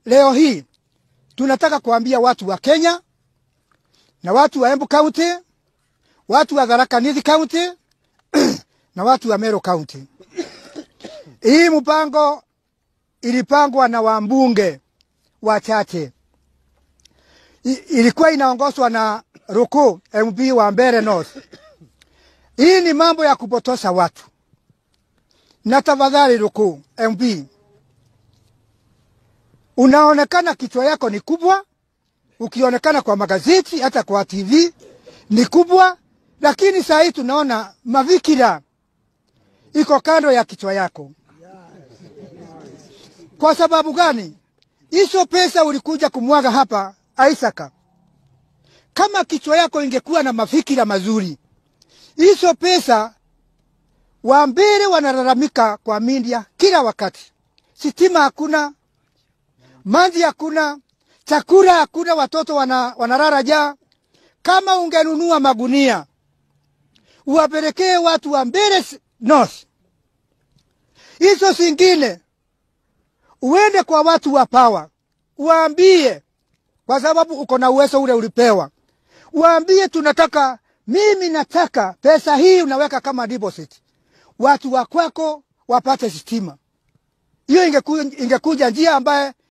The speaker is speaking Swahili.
leo hii tunataka kuambia watu wa Kenya na watu wa Embu County, watu wa Tharaka Nithi County na watu wa Meru County. Hii mpango ilipangwa na wambunge wachache. I- Ilikuwa inaongozwa na Ruku MP wa Mbeere North. Hii ni mambo ya kupotosha watu. Na tafadhali Ruku MP, unaonekana kichwa yako ni kubwa, ukionekana kwa magazeti hata kwa TV ni kubwa, lakini saa hii tunaona mavikira iko kando ya kichwa yako. Kwa sababu gani? Hizo pesa ulikuja kumwaga hapa Isaka, kama kichwa yako ingekuwa na mafikira mazuri, hizo pesa Wambere wanalalamika kwa media kila wakati, sitima hakuna, maji hakuna, chakula hakuna, watoto wana, wanalala njaa. Kama ungenunua magunia uwapelekee watu wa Mbeere North, hizo zingine uende kwa watu wa pawa waambie, kwa sababu uko na uwezo ule ulipewa, waambie tunataka, mimi nataka pesa hii unaweka kama deposit, watu wa kwako wapate stima. Hiyo ingekuja, ingekuja njia ambaye